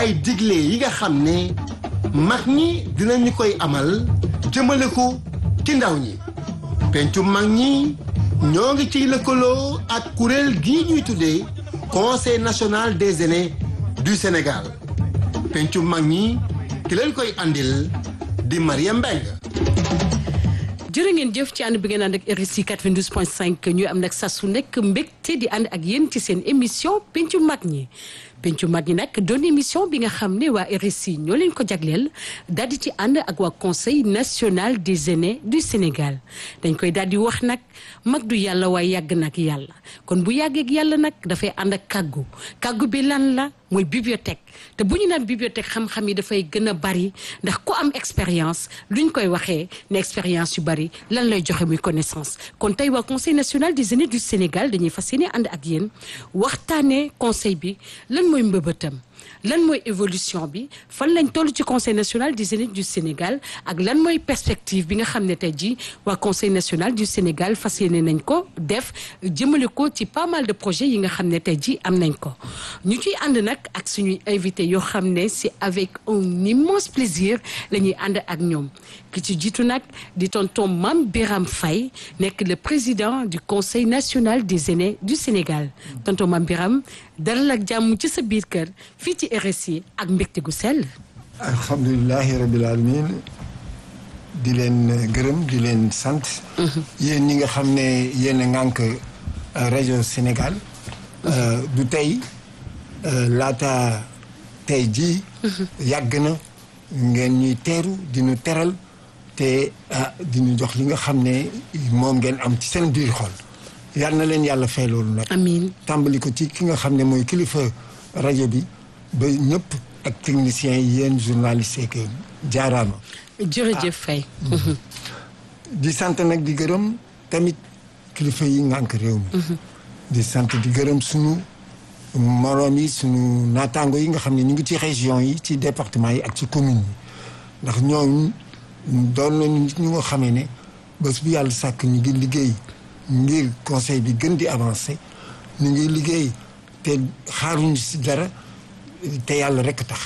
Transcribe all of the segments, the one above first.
ay digle yi nga xam ne mag ñi dinañu koy amal jëmale ko ci ndaw ñi pencu mag ñi ñoo ngi ciy lëkkaloo ak kuréel gii ñuy tuddee conseil national des aînés du Sénégal pencu mag ñi ki leen koy andil di Mariam Mbengue jërë ngeen jëf ci ànd bi ngeen ànd ak RSI 92.5 ñuy am nag saa su nekk mbégte di ànd ak yéen ci seen émission pencu mag ñi pencu mag ñi nag doon émission bi nga xam ne waa RSI ñoo leen ko jagleel daal di ci ànd ak waa conseil national des aînés du Sénégal dañ koy daal di wax nag mag du yàlla waaye yàgg nag yàlla kon bu yàggeek yàlla nag dafay ànd ak kàggu kàggu bi lan la mooy bibliothèque te bu ñu naan bibliothèque xam-xam yi dafay gën a bari ndax ku am expérience luñ koy waxee ne expérience yu bari lan lay joxe muy connaissance kon tey waa conseil national des aînés du Sénégal dañuy fas yéene ànd ak yéen waxtaanee conseil bi lan mooy mbëbëtam lan mooy évolution bi fan lañ toll ci conseil national des aînés du Sénégal ak lan mooy perspective bi nga xam ne tey jii waa conseil national du Sénégal fas yéene nañ ko def jëmale ko ci pas mal de projets yi nga xam ne tey jii am nañ ko ñu ciy ànd nag ak suñuy invité yoo xam ne c'est avec un immense plaisir la ñuy ànd ak ñoom ki ci jiitu nag di tonton Mame Biram Faye nekk le président du conseil national des aînés du Sénégal tonton Mame Biram dalal ak jàmm ci sa biir kër fii ci RSI ak mbégte gu sell. alhamdulilahi rabil alamin di leen gërëm di leen sant. yéen ñi nga xam ne yéen a ŋànk rajo Sénégal. du tey laata tey jii. yàgg na ngeen ñuy teeru di ñu teral te di ñu jox li nga xam ne moom ngeen am ci seen biir xol. yal na leen yàlla fay loolu nag. amiin tàmbali ko ci ki nga xam ne mooy kilifa rajo bi ba ñëpp ak techniciens yi yéen journalistes yeeg jaaraama. jërëjëf Faye. di sant nag di gërëm tamit kilifa yi ngànk réew mi. di sant di gërëm sunu moroom yi sunu naataango yi nga xam ne ñu ngi ci région yi ci département yi ak ci commune yi ndax ñooñu doon nañu nit ñu nga xamee ne bés bu yàlla sàkk ñu ngi liggéey. ngir conseil bi gën di avancer ñu ngi liggéey te xaaruñu si dara te yàlla rekk tax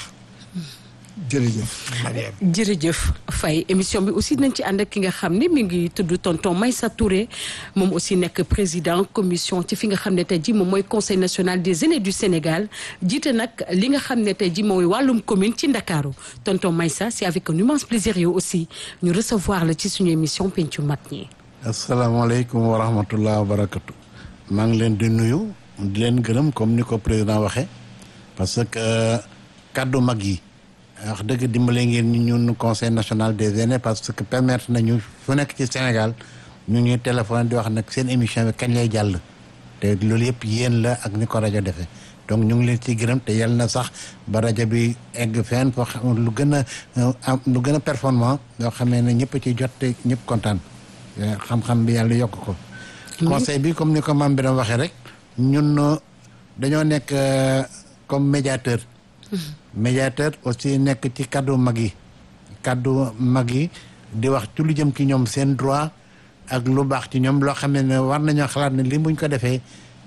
jërëjëf Mariam jërëjëf Faye émission bi aussi nañ ci ànd ak ki nga xam ne mi ngi tudd tonton Maïssa Touré moom aussi nekk président commission ci fi nga xam ne tey ji moom mooy conseil national des aînés du Sénégal jiite nag li nga xam ne tey ji mooy wàllum commune ci Ndakaaru tonton Maïssa c'est avec un immense plaisir yow aussi ñu recevoir la ci suñu émission pencu mag ñi asalaamaaleykum wa rahmatullah wa barakatu maa ngi leen di nuyu di leen gërëm comme ni ko président waxee parce que kàddu mag yi wax dëgg dimbale ngeen ñu ñun conseil national des aînés parce que permettre nañu fu nekk ci Sénégal ñu ñuy téléphone di wax nag seen émission bi kañ lay jàll te loolu yëpp yéen la ak ni ko rajo defee donc ñu ngi leen ciy gërëm te yal na sax ba rajo bi egg fenn foo xam lu gën a am lu gën a performant yoo xamee ne ñëpp ci jot te ñëpp kontaan xam-xam bi yàlla yokk ko conseil bi comme ni ko maam bi doon waxee rek ñun dañoo nekk comme médiateur médiateur aussi nekk ci kaddu mag yi kaddu mag yi di wax ci lu jëm ci ñoom seen droit ak lu baax ci ñoom loo xam ne ne war nañoo xalaat ne li buñ ko defee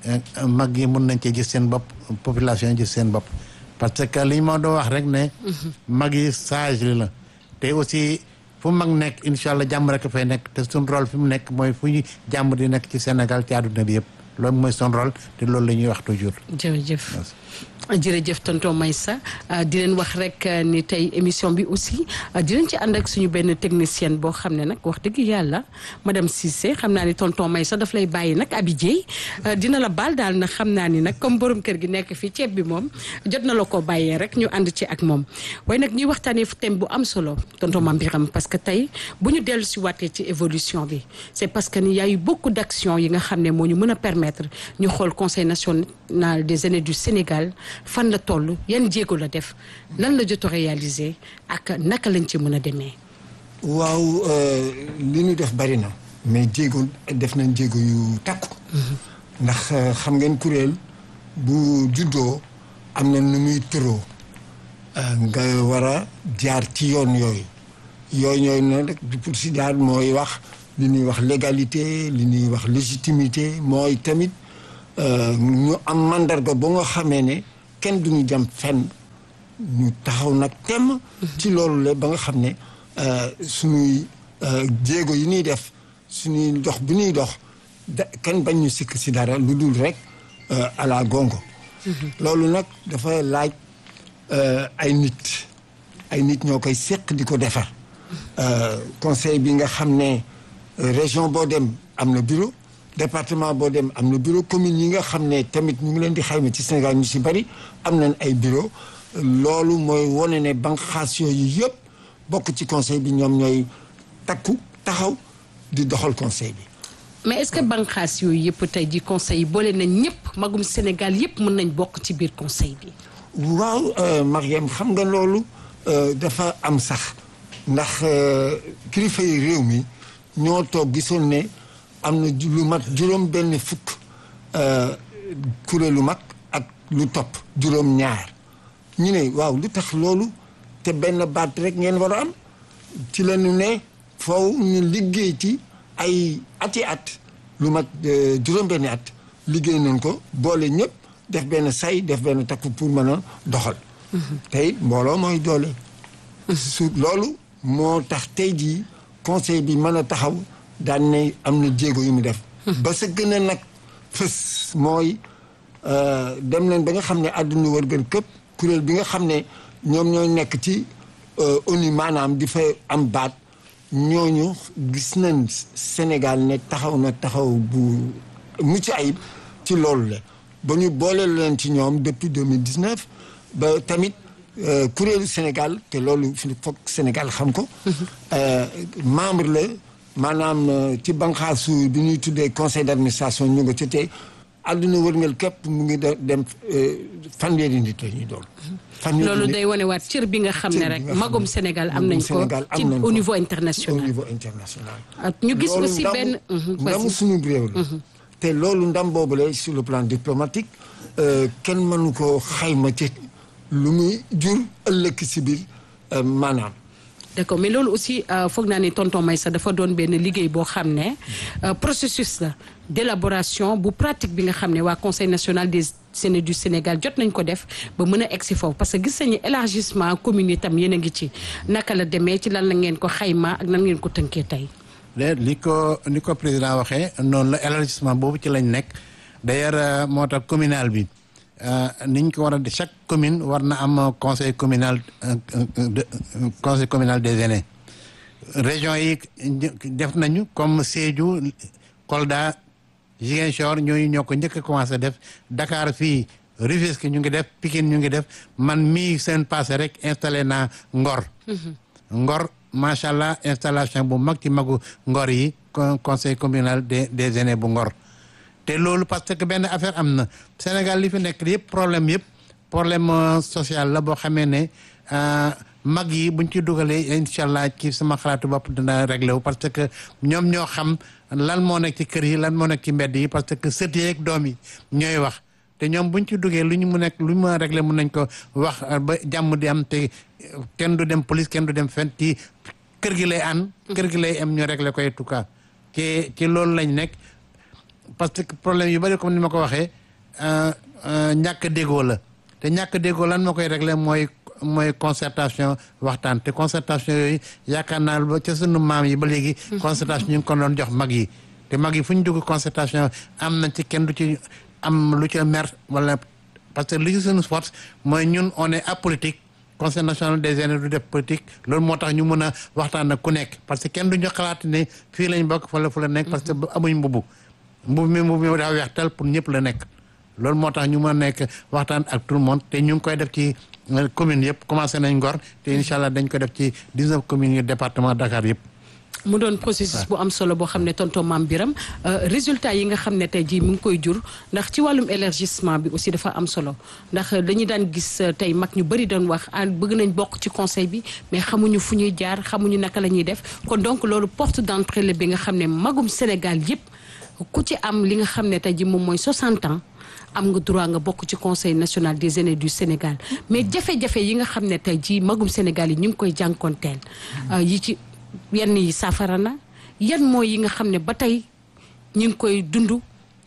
mag yi mun nañ cee gis seen bopp population gis seen bopp parce que li moo doon wax rek ne mag yi sage li la te aussi fu mag nekk incha allah jàmm rek fay nekk te suñ rôle fi mu nekk mooy fu ñu jàmm di nekk ci Sénégal ci àdduna bi yëpp loolu mooy son rôle te loolu la ñuy wax toujours. jërëjëf jërëjëf tonton Maïssa di leen wax rek ni tey émission bi aussi di leen ci ànd ak suñu benn technicienne boo xam ne nag wax dëgg yàlla madame Cissé xam naa ni tonton Maïssa daf lay bàyyi nag Abidjey dina la baal daal nag xam naa ni nag comme borom kër gi nekk fii ceeb bi moom jot na la ko bàyyee rek ñu ànd ci ak moom waaye nag ñuy waxtaanee thème bu am solo tonton Mame Biram parce que tey bu ñu dellu si waatee ci évolution bi c'est parce que ni y a eu beaucoup d'actions yi nga xam ne moo ñu mën a permettre ñu xool conseil national des aînés du Sénégal fan la toll yan jéego la def lan la jot a réaliser ak naka lañ ci mën a demee. waaw li ñu def bari na mais jéego def nañ jéego yu takku. ndax xam ngeen kuréel bu juddoo am na nu muy tëroo nga war a jaar ci yoon yooyu yooyu yooyu nag rek pour si jaar mooy wax li ñuy wax légalité li ñuy wax légitimité mooy tamit ñu am mandarga ba nga xamee ne kenn duñu jëm fenn ñu taxaw nag temm ci loolu la ba nga xam ne suñuy jéego yi ñuy def suñuy dox bi ñuy dox da kenn bañ ñu sikk si dara lu dul rek à la gongo loolu nag dafa laaj ay nit ay nit ñoo koy séq di ko defar conseil bi nga xam ne région boo dem am na bureau département boo dem am na bureau commune yi nga xam ne tamit ñu ngi leen di xayma ci Sénégal ñu si bari am nañ ay bureau loolu mooy wane ne banqaas yooyu yëpp bokk ci conseil bi ñoom ñooy takku taxaw di doxal conseil bi mais est-ce que banqaas yooyu yëpp tey ji conseil yi boole nañ ñëpp magum Sénégal yëpp mën nañ bokk ci biir conseil bi waaw Mariam xam nga loolu dafa am sax ndax kilifa yi réew mi ñoo toog gisoon ne am na lu mat juróom benn fukk kuréelu mag ak lu topp juróom ñaar ñu ne waaw lu tax loolu te benn baat rek ngeen war a am ci la ñu ne foofu ñu liggéey ci ay ati at lu mat juróom benn at liggéey nañ ko boole ñëpp def benn say def benn takku pour mën a doxal tey mbooloo mooy doole su loolu moo tax tey jii conseil bi mën a taxaw daan ne am na jéego yu mu def ba sa gën a nag fës mooy dem nañ ba nga xam ne àdduna wër gën këpp kuréel bi nga xam ne ñoom ñoo nekk ci ONU maanaam di fa am baat ñooñu gis nañ Sénégal ne taxaw na taxaw bu mucc ayib ci loolu la ba ñu boole leen ci ñoom depuis 2019 ba tamit kuréelu Sénégal te loolu fi foog Sénégal xam ko membre la maanaam ci banqaasu bi ñuy tuddee conseil d'administration ñu nga ci te àdduna wërngal képp mu ngi dem fanweeri nit la ñuy doon loolu day wane waat cër bi nga xam ne rek magum Sénégal am nañ ko ci au niveau international au niveau international ñu gis aussi benn ndamu suñu réew la te loolu ndam boobu la sur le plan diplomatique kenn mënu ko xayma ci lu muy jur ëllëg si biir maanaam d'accord mais loolu aussi foog naa ne tonton Maïssa dafa doon benn liggéey boo xam ne processus la d'élaboration bu pratique bi nga xam ne waa conseil national des aînés du Sénégal jot nañ ko def ba mën a egg si foofu parce que gis nañu élargissement commune itam yéen a ngi ci naka la demee ci lan la ngeen ko xayma ak nan ngeen ko tënkee tey. léegi li ko ni ko président waxee noonu la élargissement boobu ci lañ nekk d'ailleurs moo tax communal bi. niñ ko war a chaque commune war na am conseil communal conseil communal des aînés région yi def nañu comme Sédhiou Kolda Ziguinchor ñooñu ñoo ko njëkk a commencé def Dakar fii Rufisque ñu ngi def Pikine ñu ngi def man mii seen passé rek installé naa Ngor Ngor macha allah installation bu mag ci magu Ngor yi conseil communal des des aînés bu Ngor te loolu parce que benn affaire am na Sénégal li fi nekk yëpp problème yëpp problème social la boo xamee ne mag yi buñ ci dugalee incha allah ci sama xalaatu bopp dina réglé wu parce que ñoom ñoo xam lan moo nekk ci kër yi lan moo nekk ci mbedd yi parce que sët yi ak doom yi ñooy wax te ñoom buñ ci duggee lu ñu mu nekk lu ñu mën a réglé mun nañ ko wax ba jàmm di am te kenn du dem police kenn du dem fenn ci kër gi lay ànd kër gi lay am ñu réglé ko en tout cas ci ci loolu lañ nekk parce que problème yu bari comme ni ma ko waxee ñàkk déggoo la te ñàkk déggoo lan moo koy régler mooy mooy concertation waxtaan te concertation yooyu yaakaar naa ba ca sunu maam yi ba léegi concertation ñu ngi ko doon jox mag yi te mag yi fu ñu dugg concertation am na ci kenn du ci am lu ci mer wala parce que li ci sunu force mooy ñun on est apolitique conseil national des aînés du def politique loolu moo tax ñu mën a waxtaan ak ku nekk parce que kenn du ñu xalaat ne fii lañ bokk fala fu la nekk parce que amuñ mbubu mbubu mi mbubu mi daa weex tal pour ñëpp la nekk loolu moo tax ñu mën a nekk waxtaan ak tout le monde te ñu ngi koy def ci commune yëpp commencé nañ Ngor te incha allah dañ ko def ci 19 communes yu département Dakar yëpp. mu doon processus bu am solo boo xam ne tonton Mame Biram résultat yi nga xam ne tey jii mu ngi koy jur ndax ci wàllum élargissement bi aussi dafa am solo ndax dañuy daan gis tey mag ñu bëri doon wax ah bëgg nañ bokk ci conseil bi mais xamuñu fu ñuy jaar xamuñu naka la ñuy def kon donc loolu porte d'entrée la bi nga xam ne magum Sénégal yëpp ku ci am li nga xam ne tey jii moom mooy 60 ans. am nga droit nga bokk ci conseil national des aînés du Sénégal mais jafe-jafe yi nga xam ne tey jii magum Sénégal yi ñu ngi koy jànkoonteel yi ci yenn yi saafara na yan mooy yi nga xam ne ba tey ñu ngi koy dund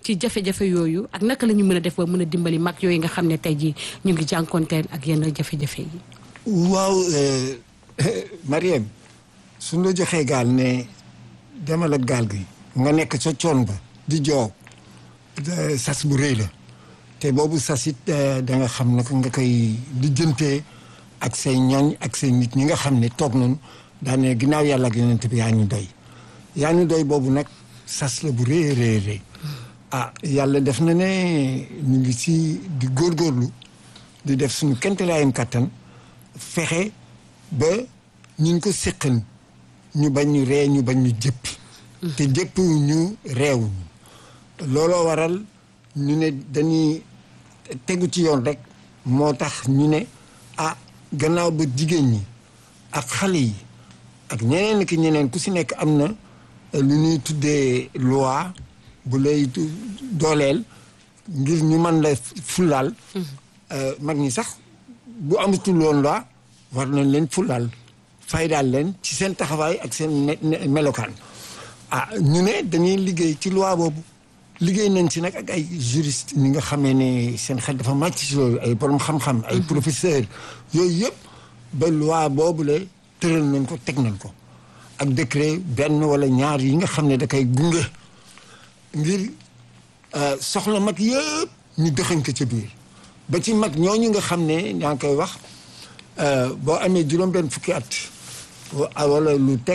ci jafe-jafe yooyu ak naka la ñu mën a def ba mën a dimbali mag yooyu nga xam ne tey jii ñu ngi jànkonteel ak yenn jafe-jafe yi. waaw Mariam suñ la joxee gaal ne demal ak gaal gi nga nekk sa coon ba di joow sas bu rëy la te boobu sas it da nga xam naka nga koy lijjantee ak say ñooñ ak say nit ñi nga xam ne toog nañu daane ginnaaw yàlla ak yonent bi yaa ñu doy yaa ñu doy boobu nag sas la bu rëy rëy rëy ah yàlla def na ne ñu ngi ci di góorgóorlu di def suñu kentelaayam kattan fexe ba ñun ko séqan ñu bañ ñu ree ñu bañ ñu jëppi te jëpp ñu reewu ñu looloo waral ñu ne dañuy tegu ci yoon rek moo tax ñu ne ah gannaaw ba jigéen ñi ak xale yi ak ñeneen ki ñeneen ku si nekk am na lu ñuy tuddee loi bu lay dooleel ngir ñu mën la fulaal mag ñi sax bu amatul woon loi war nañ leen fulaal faydaal leen ci seen taxawaay ak seen melokaan ah ñu ne dañuy liggéey ci loi boobu liggéey nañ ci nag ak ay juriste ñi nga xamee ne seen xel dafa màcc ci loolu ay borom xam-xam ay professeur yooyu yëpp ba loi boobu la tëral nañ ko teg nañ ko ak décret benn wala ñaar yi nga xam ne da koy gunge ngir soxla mag yëpp ñu dëxañ ko ca biir ba ci mag ñooñu nga xam ne ñaa ngi koy wax boo amee juróom-benn fukki at wala lu teg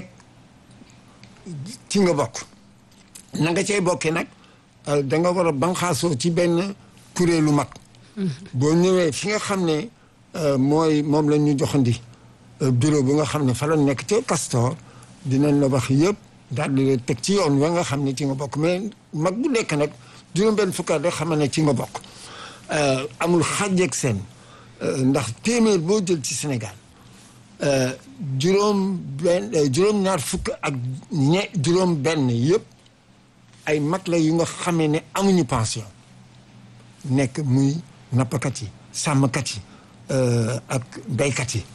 ci nga bokk na nga cay bokkee nag da nga war a banxaasoo ci benn kuréelu mag boo ñëwee fi nga xam ne mooy moom la ñu joxandi bureau bu nga xam ne fa la nekk ca Castor dinañ la wax yëpp daal di la teg ci yoon wa nga xam ne ci nga bokk mais mag bu nekk nag juróom-benn fukki at rek xam ne ci nga bokk amul xàjjeeg seen ndax téeméer boo jël ci Sénégal juróom benn juróom ñaar fukk ak ñe juróom benn yëpp ay mag la yu nga xamee ne amuñu pension nekk muy nappkat yi sàmmkat yi ak béykat yi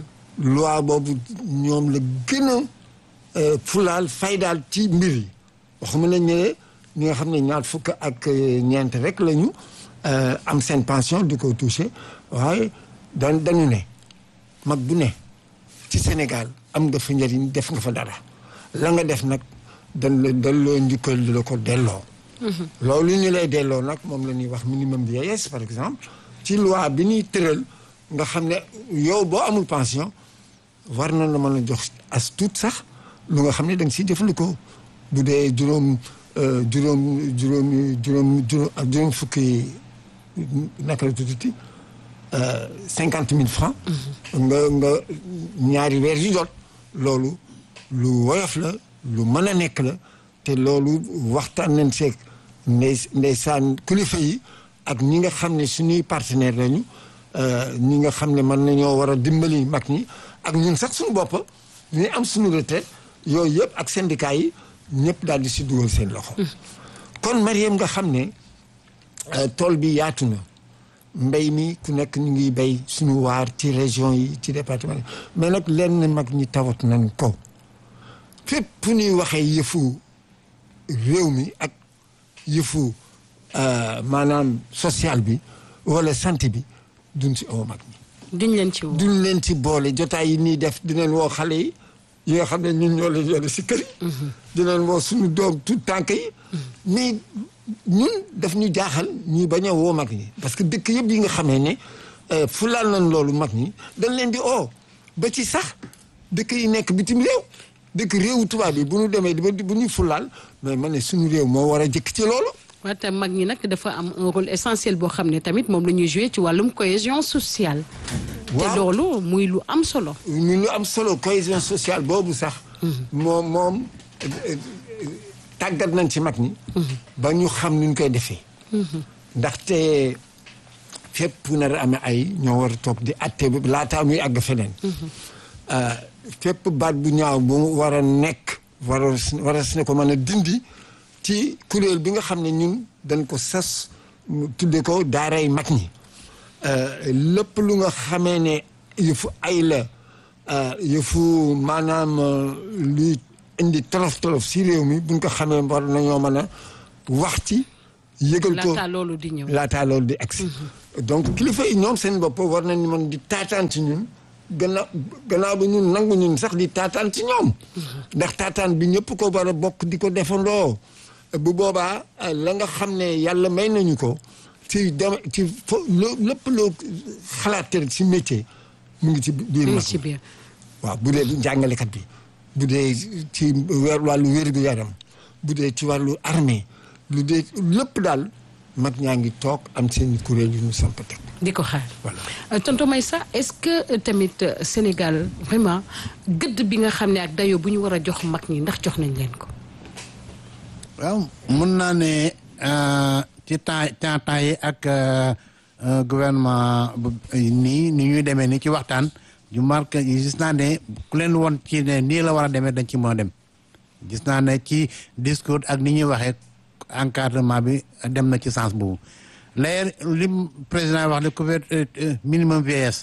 loi boobu ñoom la gën a fulaal faydaal ci mbir yi waxuma la ñëwee ñi nga xam ne ñaar fukk ak ñeent rek la ñu am seen pension di ko touché waaye dan dañu ne mag bu ne ci Sénégal am nga fa njëriñ def nga fa dara la nga def nag dañ la delloo njukkal di la ko delloo loolu ñu lay delloo nag moom la ñuy wax minimum vieillesse par exemple ci loi bi ñuy tëral nga xam ne yow boo amul pension war na la mën a jox as tuut sax lu nga xam ne da nga siy jëfandikoo bu dee juróom juróom juróom juróom juróom ak juróom fukki naka la tuddati cinquante mille francs nga nga ñaari weer yu jot loolu lu woyof la lu mën a nekk la te loolu waxtaan nañ seeg ndey ndeysaan kilifa yi ak ñi nga xam ne suñuy partenaire lañu ñi nga xam ne mën nañoo war a dimbali mag ñi ak ñun sax suñu bopp ñu am suñu retraite yooyu yëpp ak syndicat yi ñëpp daal di si dugal seen loxo kon Mariam nga xam ne tool bi yaatu na mbéy mi ku nekk ñu ngi béy suñu waar ci région yi ci département yi mais nag lenn mag ñi tawat nañ ko fépp fu ñuy waxee yëfu réew mi ak yëfu maanaam social bi wala santé bi duñ si oo mag ñi duñ leen ci woo duñ leen ci boole jotaay yi nii def dinañ woo xale yi yi nga xam ne ñun ñoo leen yore si kër yi dinañ woo suñu doom tout tànk yi mais ñun daf ñu jaaxal ñuy bañ a woo mag ñi parce que dëkk yëpp yi nga xamee ne fulaal nañ loolu mag ñi dañ leen di oo ba ci sax dëkk yi nekk bitim réew dëkk réewu tubaab yi bu ñu demee bu ñuy fulaal mais man ne suñu réew moo war a jëkk ci loolu waaye tam mag ñi nag dafa am un rôle essentiel boo xam ne tamit moom la ñuy joué ci wàllum cohésion sociale te loolu muy lu am solo muy lu am solo cohésion sociale boobu sax moom moom tàggat nañ ci mag ñi ba ñu xam nuñ koy defee ndaxte fépp fu nar a amee ay ñoo war a toog di atte laataa muy àgg feneen fépp baat bu ñaaw bu war a nekk war a war a ne ko mën a dindi ci kuréel bi nga xam ne ñun dañ ko sas tudde ko daaray mag ñi lépp lu nga xamee ne yëfu ay la yëfu maanaam luy indi tolof tolof si réew mi buñ ko xamee war nañoo mën a wax ci yëgal ko laataa loolu di ñëw. laataa loolu di agsi donc kilifa yi ñoom seen bopp war nañ mën di taataan ci ñun gannaaw gannaaw ba ñun nangu ñun sax di taataan ci ñoom ndax taataan bi ñëpp ko war a bokk di ko defandoo bu boobaa la nga xam ne yàlla may nañu ko ci dem ci fo loo lépp loo xalaat rek ci métier mu ngi ci biir mu ngi mag ci biir. waaw bu dee njàngalekat bi bu dee ci weer wàllu wér gu yaram bu dee ci wàllu armée lu dee lépp daal mag ñaa ngi toog am seen kuréel yu ñu samp teg di ko xaar. Voilà. Euh, tonton Maïssa est-ce que euh, tamit euh, Sénégal vraiment gëdd bi nga xam ne ak dayoo bu ñu war a jox mag ñi ndax jox nañ leen ko. waaw mun naa ne euh, ci temps temps temps yi ak euh, euh, gouvernement bu nii ni ñuy demee ni ci waxtaan ju marqué gis naa ne ku leen woon ci ne nii la war a demee dañ ci mën a dem gis naa ne ci discours ak ni ñuy waxee encadrement bi dem na ci sens boobu léegi li président wax le couverture minimum vieillesse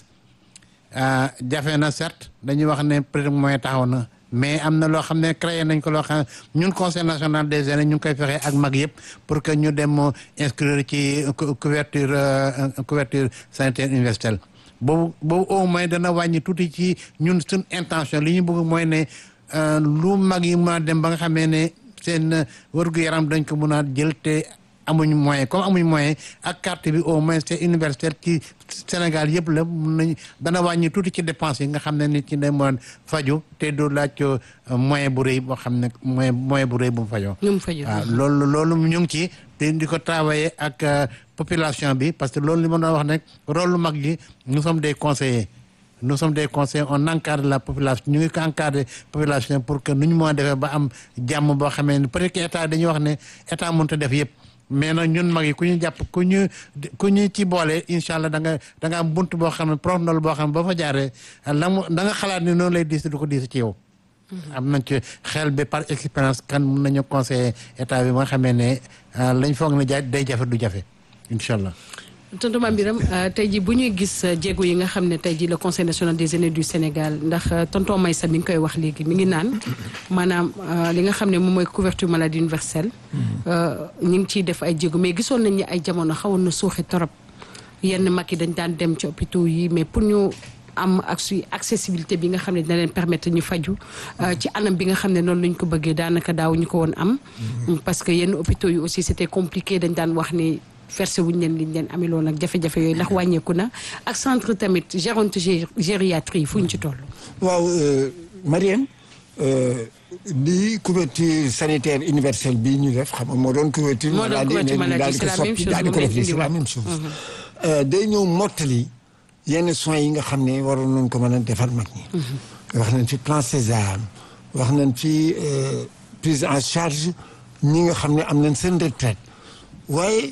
ah, jafe na certes dañuy wax ne peut-être moyen taxaw na mais am na loo xam ne créé nañ ko loo xam ne ñun conseil national des aînés ñu ngi koy fexe ak mag yëpp pour que ñu dem inscrire ci cou- couverture euh, couverture sanitaire universelle boobu boobu au moins dana wàññi tuuti ci ñun suñ intention li ñu bëgg mooy ne euh, lu mag yi mën a dem ba nga xamee ne seen wërgu-yaram dañ ko mën a jël te amuñu moyen comme amuñu moyen ak carte bi au moins c'est universel ci Sénégal yëpp la mun nañ dana wàññi tuuti ci dépense yi nga xam ne nit ci day mën faju te du laaj euh, moyen bu rëy boo xam ne moyen moyen bu rëy bu mu fajoo ñu mu fa jox. waaw loolu loolu ñu ngi ci te di ko travailler ak euh, population bi parce que loolu li ma doon wax nag rôle lu mag ji nous sommes des conseillers nous sommes des conseillers on encadre la population ñu ngi ko encadrer population pour que nu ñu mën a defee ba am jàmm boo xamee ne peut-être que état dañuy wax ne état mënut a def yëpp mais nag ñun mag yi ku ñu jàpp ku ñu ku ñu ci boole incha allah da nga da nga am bunt boo xam ne prof ndol boo xam ne ba fa jaaree la mu da nga xalaat ni noonu lay diis du ko diis ci yow. am nañ ci xel bi par expérience kan mun nañu conseiller état bi ba nga xamee ne ah, lañ foog ne ja day jafe du jafe incha allah. tonton Mame Birame euh, tey jii bu ñuy gis euh, jéego yi nga xam ne tey jii le conseil national des aînés du Sénégal ndax euh, tonton Maïssa mi ngi koy wax léegi mi ngi naan maanaam euh, li nga xam ne moom mooy couverture maladie universelle. euh, ñu ngi ciy def ay jéego mais gisoon nañ ni ay jamono xawoon na suuxi torop yenn mag yi dañ daan dem ci hôpitaux yi mais pour ñu am ak suy accessibilité bi nga xam ne dina leen permettre ñu faju euh, ci anam bi nga xam ne noonu lañ ko bëggee daanaka daaw ñu ko woon am. parce que yenn hôpitaux yi aussi c'était compliqué dañ daan wax ni. versé wuñ leen liñ leen ameloon ak jafe-jafe yooyu ndax wàññeeku na ak centre tamit gérontologie gériatrie yi fu ñu ci toll. waaw euh, Mariam euh, di couverture sanitaire universelle bii ñu def xam nga moo doon couverture Moo doon couverture maladie, daal di ko c'est la même soppi chose, daal di ko moom def lañ c'est la indiwaat. même chose Euh, day ñëw mottali yenn soins yi nga xam ne waroon nañ ko mën a defal mag ñi wax nañ fi plan Sésame wax nañ fi euh, prise en charge ñi nga xam ne am nañ seen retraite waaye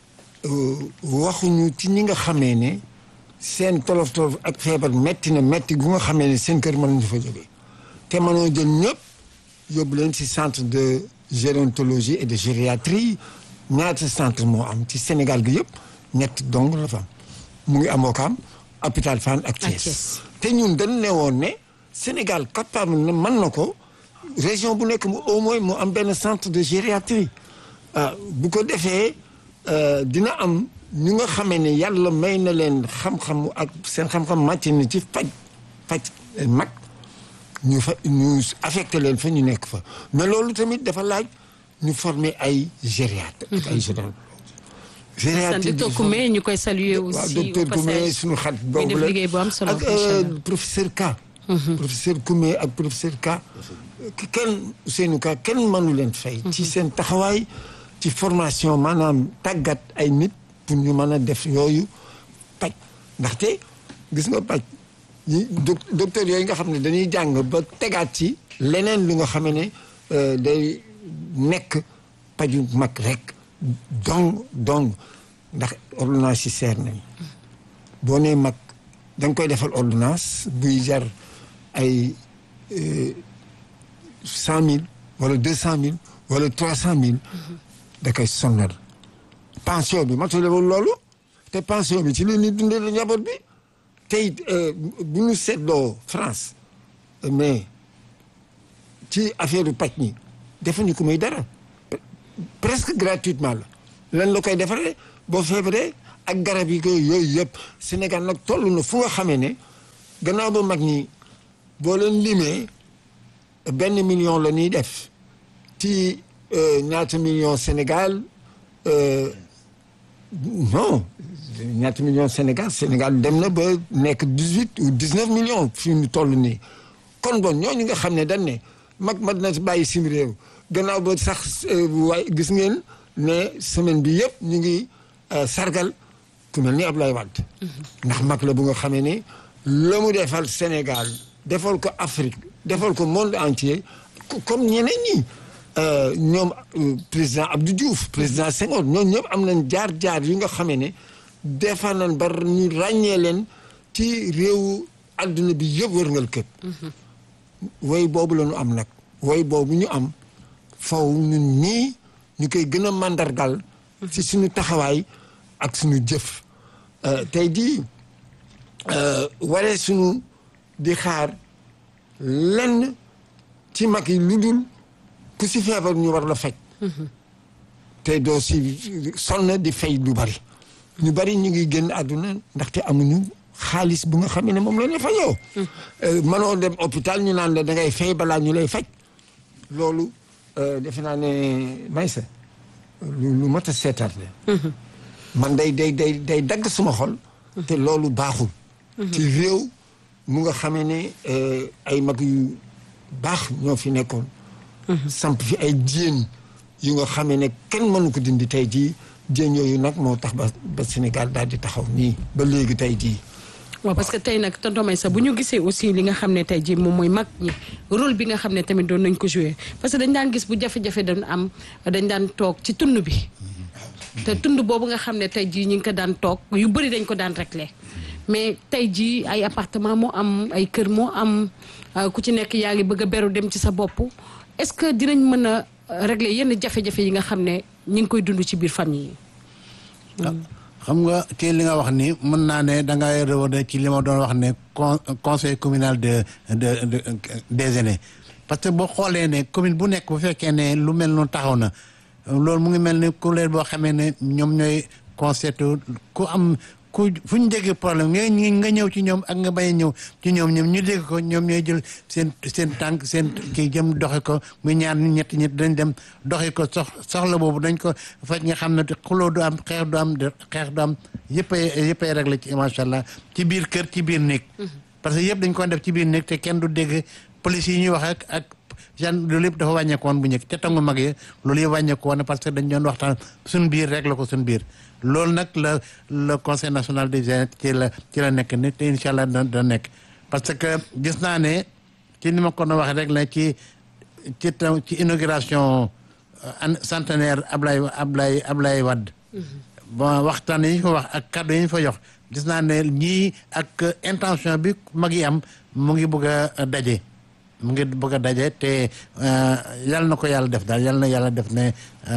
euh, waxuñu ci ñi nga xamee ne seen tolof tolof ak feebar metti na metti gu nga xamee ne seen kër mën nañu fa jógee te mënoo jël ñëpp yóbbu leen ci centre de gérontologie et de gériatrie ñaata centre moo am ci Sénégal gi yëpp ñett dong la fa am mu ngi am Ouakam hôpital Fann ak Ak Thiès Thiès. te ñun dañ ne woon ne Sénégal capable na mën na ko région bu nekk mu au moins mu am benn centre de gériatrie ah bu ko defee euh, dina am ñu nga xamee ne yàlla may na leen xam-xam ak seen xam-xam màcc na ci faj faj mag ñu fa ñu affecté leen fa ñu nekk fa mais loolu tamit dafa laaj ñu former ay gériatre ak ay gérontologue sant docteur Koumé ñu koy saluer waaw aussi docteur au Koumé passage. suñu xarit muy boobu def la liggéey bu am solo ak macha allah. euh, professeur Ka professeur Koumé ak professeur Ka ki kenn Ousseynou Ka kenn mënu leen fay ci seen taxawaay ci formation maanaam tàggat ay nit pour ñu mën a def yooyu paj ndaxte gis nga paj yi doc- docteur yooyu nga xam ne dañuy jàng ba tegaat ci leneen lu nga xam ne euh, day nekk paju mag rek dong dong ndax ordonnance yi seer nañ boo nee mag da nga koy defal ordonnance buy jar ay cent mille wala deux cent mille wala trois cent mille da koy sonnal pension bi matulewul loolu te pension bi ci li ñuy dundee la njaboot bi tey bu ñu seetloo France mais ci affaire u paj ñi defuñu ko muy dara presque gratuitement la lan la koy defaree boo feebaree ak garab yi ko yooyu yëpp Sénégal nag toll na fu nga xamee ne gannaaw ba mag ñi boo leen limee benn million la ñuy def ci ñaata million Sénégal non ñaata million Sénégal Sénégal dem na ba nekk dix huit ou dix neuf millions fi mu toll nii kon bon ñooñu nga xam ne dañ ne mag mat na bàyyi sim réew gannaaw ba sax waay gis ngeen ne semaine bi yëpp ñu ngi sargal ku mel ni Ablaye Wade ndax mag la bu nga xamee ne la mu defal Sénégal defal ko Afrique defal ko monde entier comme ñeneen ñi ñoom président Abdou Diouf président Senghor ñoom ñëpp am nañ jaar-jaar yu nga xamee ne defar nañ ba ñu ràññee leen ci réewu adduna bi yëpp wërngal këpp woy boobu la ñu am nag woy boobu ñu am faw ñun nii ñu koy gën a màndargal ci suñu taxawaay ak suñu jëf tey jii waree suñu di xaar lenn ci mag yi lu dul ku si feebar ñu war la faj te doo si sonn di fay lu bari ñu bari ñu ngi génn àdduna ndaxte amuñu xaalis bu nga xam ne moom la ñu fajoo mënoo dem hôpital ñu naan la da ngay fay balaa ñu lay faj loolu defe naa ne Maysa lu lu mat a seetaat la man day day day day dagg suma xol te loolu baaxul ci réew mu nga xamee ne ay mag yu baax ñoo fi nekkoon samp fi ay jéen yu nga xamee ne kenn mënu ko dindi tey jii jéen yooyu nag moo tax ba ba Sénégal daal di taxaw nii ba léegi tey jii waaw parce que tey nag tonton Meissa bu ñu gisee aussi li nga xam ne tey jii moom mooy mag ñi rôle bi nga xam ne tamit doon nañ ko joué parce que dañ daan gis bu jafe-jafe dañ am dañ daan toog ci tund bi te tund boobu nga xam ne tey jii ñu ngi ko daan toog yu bëri dañ ko daan réglé mais tey jii ay appartement moo am ay kër moo am ku ci nekk yaa ngi bëgg a beru dem ci sa bopp est-ce que dinañ mën a régler yenn jafe-jafe yi nga xam ne ñu ngi koy dund ci biir famille yi. xam nga ci li nga wax ni mën naa ne da ngay revenir ci li ma doon wax ne conseil communal de de de des aînés parce que boo xoolee ne commune bu nekk bu fekkee ne lu mel noonu taxaw na loolu mu ngi mel ni kuréel boo xamee ne ñoom ñooy concerté ku am ku fu ñu déggee problème nga nga ñëw ci ñoom ak nga bañ a ñëw ci ñoom ñoom ñu dégg ko ñoom ñooy jël seen seen tànk seen kii jëm doxi ko muy ñaar ñetti ñett dañ dem doxi ko sox soxla boobu dañ ko faj nga xam ne xuloo du am xeex du am xeex du am yëpp ay yëpp ay réglé ci macha allah ci biir kër ci biir néeg parce que yëpp dañ ko def ci biir néeg te kenn du dégg police yi ñuy wax ak ak gen loolu yëpp dafa wàññeekoon bu njëkk te tangu mag yi loolu yëpp wàññeekoon parce que dañ doon waxtaan suñ biir réglé ko suñ biir loolu nag la le conseil national des jeunes ci la ci la nekk ni te incha allah da da nekk parce que gis naa ne ci ni ma ko doon waxee rek la ci ci ci inauguration an centenaire Ablaye Ablaye Ablaye Wade bon waxtaan yi ñu fa wax ak kàddu yi ñu fa jox gis naa ne ñii ak intention bi mag yi am mu ngi bëgg a daje mu ngi bëgg a daje te yal na ko yàlla def daal yal na yàlla def ne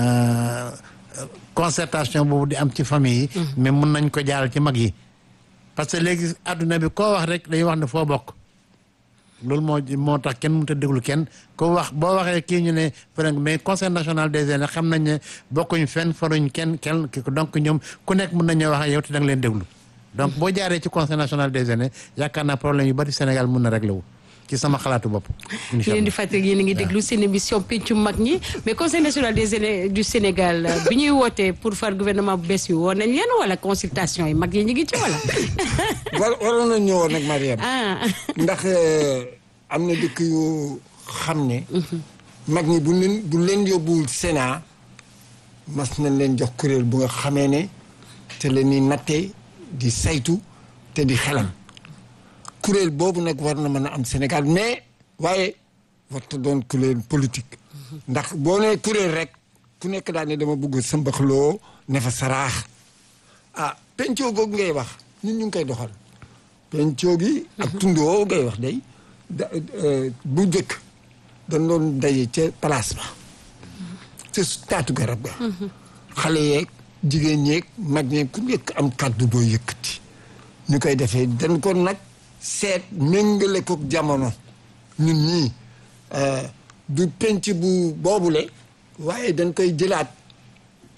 concertation boobu di am ci famille yi mais mun nañ ko jaaral ci mag yi parce que léegi àdduna bi koo wax rek dañuy wax ne foo bokk loolu moo moo tax kenn mënut a déglu kenn ko wax boo waxee kii ñu ne feneen mais conseil national des aînés xam nañ ne bokkuñ fenn faruñ kenn kenn donc ñoom ku nekk mën nañoo wax ak yow te da nga leen déglu donc boo jaaree ci conseil national des aînés yaakaar naa problème yu bari Sénégal mun na réglé wu ci sama xalaatu bopp. incha allah di fàttali yéen a ngi déglu seen émission pencum mag ñi mais conseil national des aînés du Sénégal bi ñuy wootee pour far gouvernement bu bees yi woo nañ leen wala consultation yi mag yi ñu ngi ci wala. war waroon na ñëwoon nag Mariam. ah. ndax am na dëkk yu xam ne. mag ñi bu leen bu leen yóbbuwul Sénat mas nañ leen jox kuréel bu nga xamee ne te la ñuy nattee di saytu te di xelam. kuréel boobu nag war na mën a am Sénégal mais waaye warta doon kuréel politique ndax boo nee kuréel rek ku nekk daal ne dama bëgg sëmbaxloo ne fa saraax ah pencoo googu ngay wax ñun ñu ngi koy doxal pencoo gi ak tundoo ngay wax day da bu jëkk dañ doon daje ca place ba ca taatu garab ga xale yeeg jigéen ñeeg mag ñeeg ku nekk am kàddu boo yëkkati ñu koy defee dañ ko nag seet méngale ko jamono ñun ñii du penc bu boobule waaye dañ koy jëlaat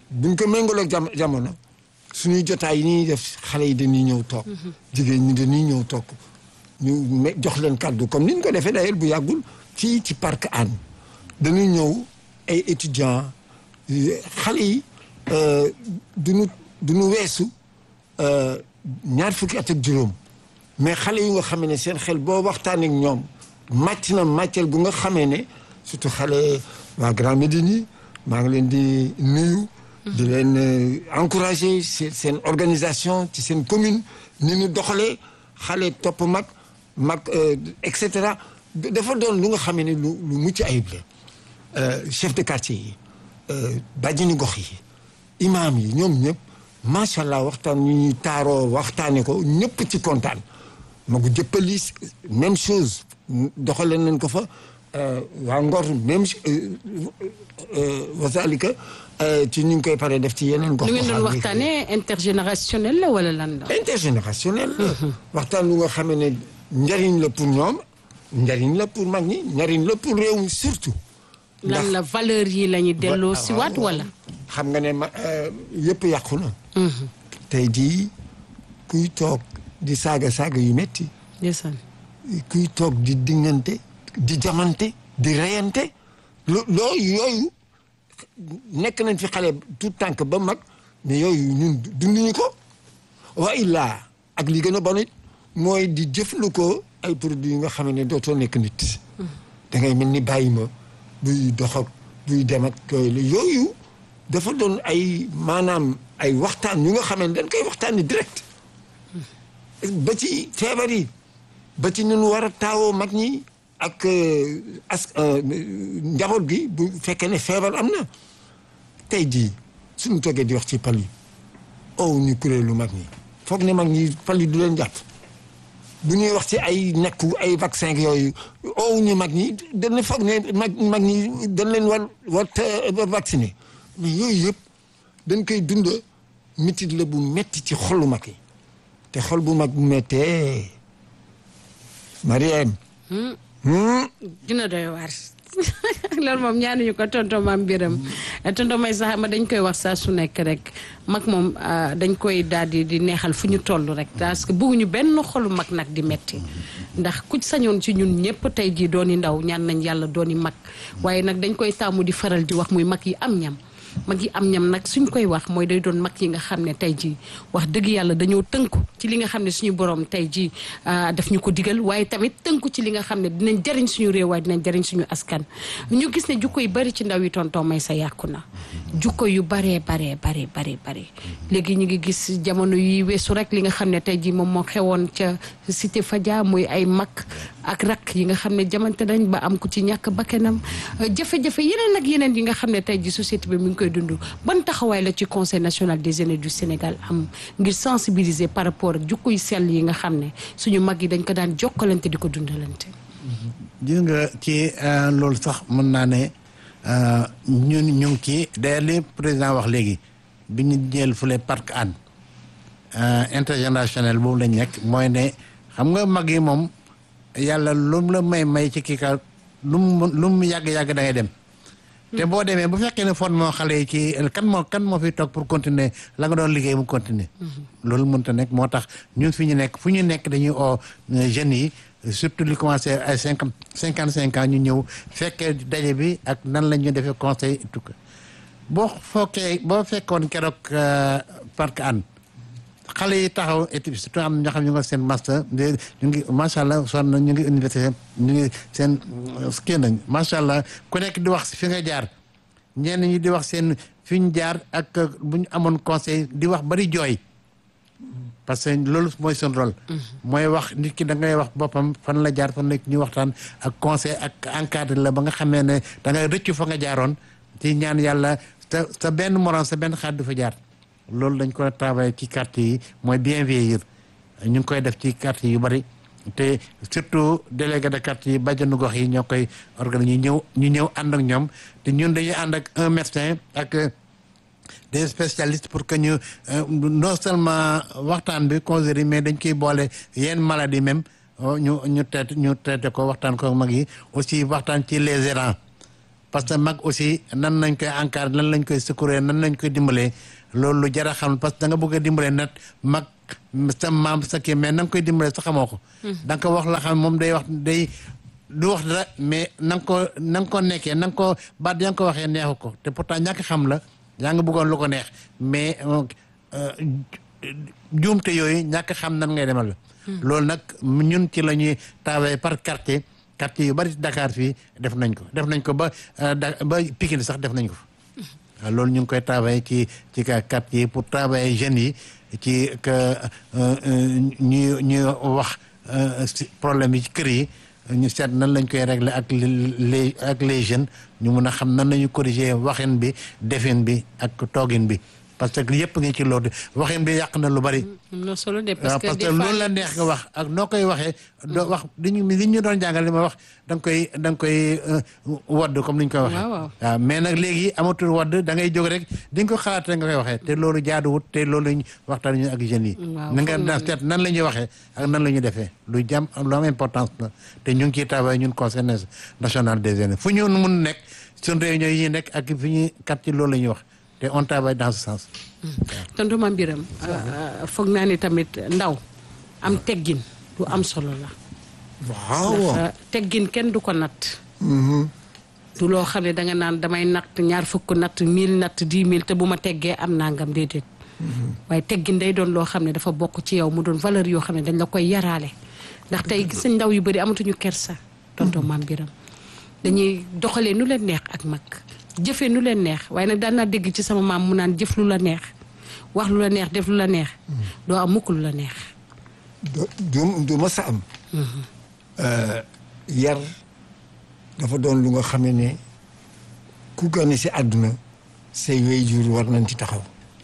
buñ ko méngale ak jam jamono suñuy jotaay yi ñuy def xale yi dañuy ñëw toog jigéen ñi dañuy ñëw toog ñu me- jox leen kàddu comme ni ñu ko defee d'ailleurs bu yàggul fii ci parc Hann dañuy ñëw ay étudiants xale yi euh, duñu duñu weesu euh, ñaar fukki at ak juróom mais xale yu nga xamee ne seen xel boo waxtaanee ak ñoom màcc na màccel bu nga xamee ne surtout xale waa Grand Médine yi maa ngi leen di nuyu. di leen euh, encourager seen seen organisation ci seen commune ni ñu doxalee xale topp mag mag euh, et cetera dafa doon lu nga xamee ne lu lu mucc ayib la. Euh, chef de quartier yi euh, bàjjini gox yi imaam yi ñoom ñëpp macha allah waxtaan ñu ñuy taaroo waxtaane ko ñëpp ci kontaan magu jëppali même chose doxaleen nañ ko fa euh, waa Ngor même wasalika ci ñu ngi koy paree def ci yeneen gox lu ngeen doon goxaan yi. waxtaanee intergénérationnel la wala lan la. intergénérationnel la waxtaan lu nga xamee ne njariñ la pour ñoom njariñ la pour mag ñi njariñ la pour réew mi surtout lan la valeur yi la ñu delloo si waat waaw, wala. xam nga ne ma yëpp yàqu na tey jii kuy toog di saaga saaga yu metti ndeysaan kuy toog di diggante di jamante di reyante lo loo yooyu nekk nañ fi xale tout tànk ba mag mais yooyu ñun dunduñu ko wa illaa ak li gën a bon it mooy di jëflu ko ay produits yi nga xam ne dootoo nekk nit da ngay mel ni bàyyi ma buy dox ak buy dem ak yooyu la yooyu dafa doon ay maanaam ay waxtaan yu nga xam ne dañ koy waxtaani direct ba ci feebar yi ba ci ñun war a taawoo mag ñi ak euh, as euh, njaboot gi bu fekkee ne feebar am na tey jii suñu toogee di wax ci pal yi ow ñu kuréelu mag ñi foog ne mag ñi pal yi du leen jàpp bu ñuy wax ci ay nekku ay vaccin ak yooyu ow ñu mag ñi dañu foog ne mag mag ñi dañ leen war war a vacciner mais yooyu yëpp dañ koy dund métit la bu metti ci xolu mag yi te xol bu mag bu mettee Mariam hmm? dina doy waar loolu moom ñaanuñu ko tonton maam Biram tonton may sax ma dañ koy wax saa su nekk rek mag moom ah, dañ koy daal di di neexal fu ñu toll rek parce que bëgguñu benn xolu mag nag di metti ndax ku sañoon ci ñun ñëpp tey jii dooni ndaw ñaan nañ yàlla dooni mag waaye nag dañ koy tàmmu di faral di wax muy mag yi am ñam mag yi am ñam nag suñ koy wax mooy day doon mag yi nga xam ne tey jii wax dëgg yàlla dañoo tënku ci li nga xam ne suñu borom tey jii ah, daf ñu ko digal waaye tamit tënku ci li nga xam ne dinañ jariñ suñu réew waaye dinañ jariñ suñu askan ñu gis ne jukko yu bari ci ndaw yi tonton may sa yàqu na jukko yu baree baree baree baree baree léegi ñu ngi gis jamono yi weesu rek li nga xam ne tey jii moom moo xewoon ca cité Fadia muy ay mag ak rak yi nga xam ne jamante nañ ba am ku ci ñàkk bakkanam jafe-jafe yeneen ak yeneen yi nga xam ne tey jii société bi mi ngi koy dund ban taxawaay la ci conseil national des aînés du Sénégal am ngir sensibiliser par rapport ak jukko yu sell yi nga xam ne suñu mag yi dañ ko daan jokkalante di ko dundalante. gis nga ci euh, loolu sax mën naa ne euh, ñun ñu ngi ci d'ailleurs li président wax léegi bi ñu jël fule parc Hann euh, intergénérationnel boobu lañ nekk mooy ne xam nga mag yi moom yàlla lu mu la may may ci kii ka lu mu lu mu yàgg-yàgg da ngay dem te boo demee bu fekkee ne formation xale yi ci kan moo kan moo fi toog pour continuer la nga doon liggéey mu continuer loolu mënta nekk moo tax ñun fi ñu nekk fu ñu nekk dañuy oo jeunes yi surtout li commencé ay cinquante cinquante cinq ans ñu ñëw fekkee daje bi ak nan la ñu defee conseil et tout boo fokkee boo fekkoon keroog parc Hann xale yi taxaw et puis surtout am na ñoo xam ne ñu ngi seen master de ñu ngi macha allah sonn na ñu ngi université ñu ngi seen kii nañ macha allah ku nekk di wax fi nga jaar ñenn ñi di wax seen fi ñu jaar ak bu ñu amoon conseil di wax bari jooy parce que loolu mooy seen rôle. mooy wax nit ki da ngay wax boppam fan la jaar fan la ñu waxtaan ak conseil ak encadré la ba nga xamee ne da ngay rëccu fa nga jaaroon ci ñaan yàlla sa sa benn morom sa benn xaat du fa jaar. loolu dañ ko travailler ci quartier yi mooy bien vieillir ñu ngi koy def ci quartier yu bari te surtout délégué de quartier yi bàjjenu gox yi ñoo koy organiser ñu ñëw ñu ñëw ànd ak ñoom te ñun dañuy ànd ak un médecin ak des spécialistes pour que ñu non seulement waxtaan bi causerie mais dañ koy boole yenn maladie même ñu ñu traité ñu traité ko waxtaan ko mag yi aussi waxtaan ci les errants parce que mag aussi nan lañ koy encadrer nan lañ koy secourir nan lañ koy dimbalee loolu lu jar a xam parce que da nga bëgg a dimbalee nag mag sa maam sa kii mais na nga koy dimbalee sa xamoo ko da nga ko wax la xam moom day wax day du wax dara mais na nga ko na nga ko nekkee na nga ko baat yaa nga ko waxee neexu ko te pourtant ñàkk xam la yaa nga bëggoon lu ko neex mais juumte yooyu ñàkk xam nan ngay demal la loolu nag ñun ci la ñuy travailler par quartier quartier yu bari Dakar fii def nañ ko def nañ ko ba da ba Pikine sax def nañ ko waaw loolu ñu ngi koy travailler ci ci quartier yi pour travailler jeunes yi ci que ñu ñu wax problème yi ci kër yi ñu seet nan lañ koy régler ak les ak les jeunes ñu mun a xam nan lañu corriger waxin bi defin bi ak toogin bi parce que yëpp ngi ci loolu waxin bi yàq na lu bari. non solo de parce que loolu la neex nga wax ak noo koy waxee. doo wax li ñu li ñu doon jàngal li ma wax da nga koy da nga koy wadd comme ni ñu koy waxee. waaw waaw mais nag léegi amatul wadd da ngay jóg rek di nga ko xalaat nga koy waxee te loolu jaaduwut te loolu ñu waxtaan ñu ak jeunes yi. waaw na nga daan seet nan la ñuy waxee ak nan la ñuy defee lu jàmm lu am importance la te ñu ngi ciy travail ñun conseil national des jeunes fu ñu mun nekk suñu réunion yi nekk ak fi ñuy kat ci loolu la ñuy wax. te on travaille dans ce sens. tonton Mame Birame foog naa ni tamit ndaw am teggin lu am solo la. waaw ndax teggin kenn du ko natt. du loo xam ne danga naan damay natt ñaar fukk natt mille natt dix mille te bu ma teggee am nangam déedéet. waaye teggin day doon loo xam ne dafa bokk ci yow mu doon valeur yoo xam ne dañ la koy yaraale. ndax tey gis nañ ndaw yu bëri amatuñu kersa. tonton Mame Birame dañuy doxalee nu leen neex ak mag. jëfee nu leen neex waaye nag daan naa dégg ci sama maam mu naan jëf lu la neex wax lu la neex def lu la neex doo am mukk lu la neex du du ma sa am yar dafa doon lu nga xamee ne ku gane si àdduna say waajur war nañ ci taxaw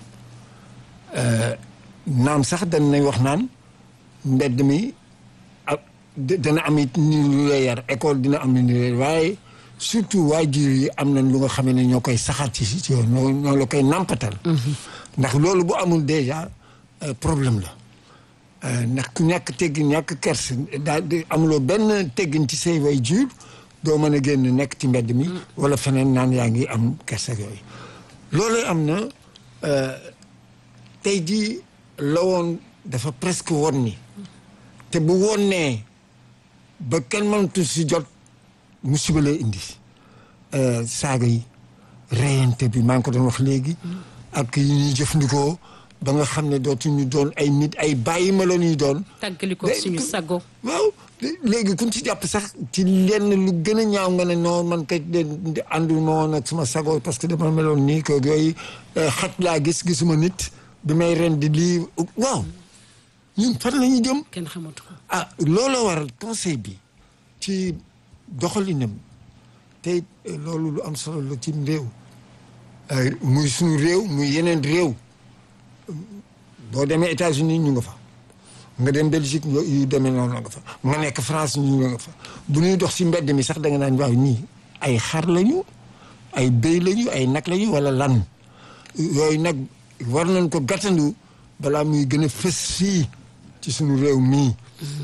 naam sax dañ nay wax naan mbedd mi ak dana am it ni lu la yar école dina am ni lu waaye surtout waajur yi am nañ lu nga xam ne ñoo koy saxaat ci ci yoon ñoo ñoo la koy nampatal. ndax loolu bu amul déjà problème la. ndax ku ñàkk teggin ñàkk kers daal di amuloo benn teggin ci say waajur doo mën a génn nekk ci mbedd mi. wala feneen naan yaa ngi am kers ak yooyu. loolu am na tey jii la woon dafa presque woon ni te bu woon nee ba kenn mënatu si jot. musiba lay indi saaga yi reyante bi maa ngi ko doon wax léegi ak yi ñuy jëfandikoo ba nga xam ne dootuñu doon ay nit ay bàyyi ma la ñuy doon tàggali ko suñu sago waaw léegi kuñ ci jàpp sax ci lenn lu gën a ñaaw nga ne non man kay de àndul ma woon ak sama sago parce que dama meloon nii ko yooyu xaj laa gis gisuma nit bi may ren di lii waaw ñun fan la ñu jëm kenn xamatu ko ah looloo waral conseil bi ci doxalinam te loolu lu am solo la ci réew muy suñu réew muy yeneen réew boo demee États-Unis ñu nga fa nga dem Belgique yu demee noonu nga fa nga nekk France ñu nga fa bu ñuy dox si mbedd mi sax da nga naan waaw ñii ay xar lañu ay béy lañu ay nag lañu wala lan yooyu nag war nañ ko gàttandu balaa muy gën a fës fii ci suñu réew mii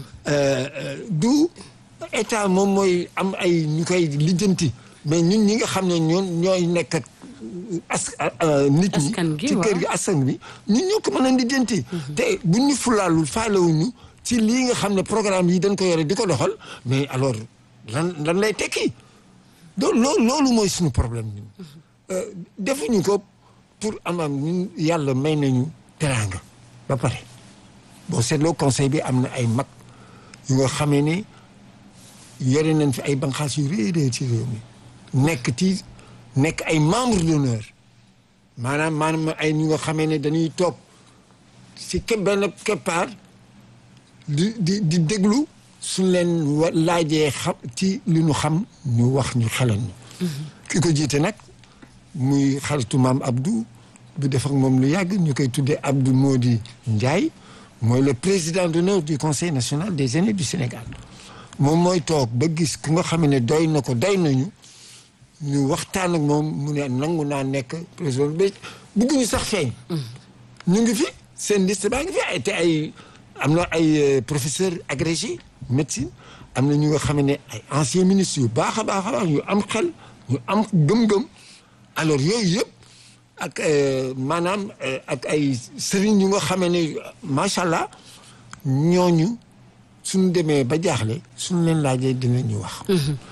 du état moom mooy am ay ñu koy lijjanti mais ñun ñi nga xam ne ñoon ñooy nekk ak as nit ñi ci kër gi askan bi ñun ñoo ko mën a lijjanti te buñ ñu fulaalul faalewuñu ci lii nga xam ne programme yi dañ ko yore di ko doxal mais alors lan lan lay tekki do loolu loolu mooy suñu problème ñun defuñu ko pour amam ñun yàlla may nañu teraanga ba pare boo seetloo conseil bi am na ay mag yu nga xamee ne yore nañ fi ay banqaas yu rëy rëy ci réew mi nekk ci nekk ay membre d'honneur maanaam maanaam ay ñu nga xamee ne dañuy toog si ke benn keppaar di di di déglu suñ leen wa laajee xam ci li ñu xam ñu wax ñu xelal ñu ki ko jiite nag muy xaritu maam Abdou bu def ak moom lu yàgg ñu koy tuddee Abdou Mody Ndiaye mooy le président d'honneur du conseil national des aînés du Sénégal moom mooy toog ba gis ku nga xam ne doy na ko doy nañu ñu waxtaan ak moom mu ne nangu naa nekk président ba bëgguñu sax feeñ. ñu ngi fi seen liste baa ngi fi ay te ay am na ay professeur agrégé médecine am na ñu nga xam ne ay anciens ministres yu baax a baax a baax yu am xel ñu am gëm-gëm alors yooyu yëpp ak maanaam ak ay sëriñ yu nga xamee ne macha allah ñooñu suñu demee ba jaaxle suñu leen laajee dinañu wax.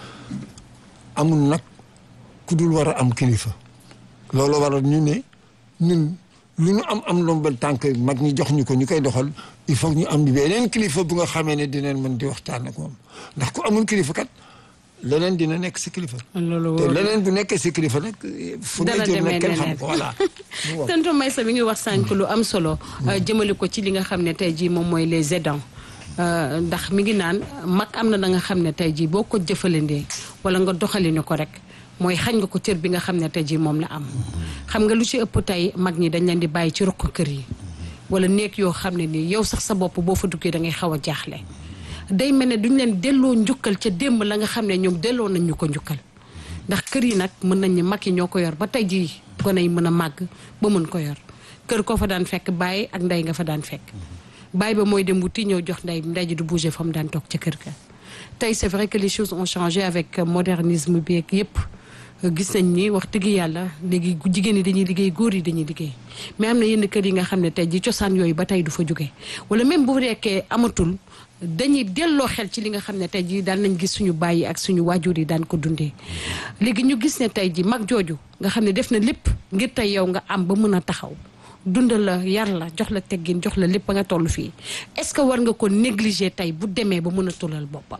amul nag ku dul war a am kilifa. loolu waral ñu ne ñun lu ñu am am ndombal tànk mag ñi jox ñu ko ñu koy doxal il faut ñu am beneen kilifa bu nga xamee ne dinañ mën di waxtaan ak moom ndax ku amul kilifa kat leneen dina nekk si kilifa. loolu te leneen bu nekkee si kilifa nag. fu nga jëm nag kenn xam ko voilà. tonton Maysa mi ngi wax sànq lu am solo. jëmale ko ci li nga xam ne tey jii moom mooy les aidants. ndax mi ngi naan mag am na da nga xam ne tey jii boo ko jëfalandee wala nga doxaline ko rek. mooy xañ nga ko cër bi nga xam ne tey jii moom la am xam nga lu ci ëpp tey mag ñi dañ leen di bàyyi ci ruq kër yi wala néeg yoo xam ne nii yow sax sa bopp boo fa duggee da ngay xaw a jaaxle day mel ne duñ leen delloo njukkal ca démb la nga xam ne ñoom delloo nañ ñu ko njukkal ndax kër yi nag mën nañ ni mag yi ñoo ko yor ba tey jii gone yi mën a màgg ba mën ko yor kër koo fa daan fekk bàyyi ak ndey nga fa daan fekk bàyyi ba mooy dem wuti ñëw jox ndey ndey ji du bouger fa mu daan toog ca kër ga tey c'est vrai que les choses ont changé avec modernisme bi ak yépp gis nañ ni wax dëgg yàlla léegi jigéen ñi dañuy liggéey góor yi dañuy liggéey mais am na yenn kër yi nga xam ne tey ji cosaan yooyu ba tey du fa jóge wala même bu nekkee amatul dañuy delloo xel ci li nga xam ne tey ji daan nañ gis suñu bàyyi ak suñu waajur yi daan ko dundee léegi ñu gis ne tey ji mag jooju nga xam ne def na lépp ngir tey yow nga am ba mën a taxaw dundal la yar la jox la teggin jox la lépp ba nga toll fii est-ce que war nga ko négliger tey bu demee ba mën a tulal boppam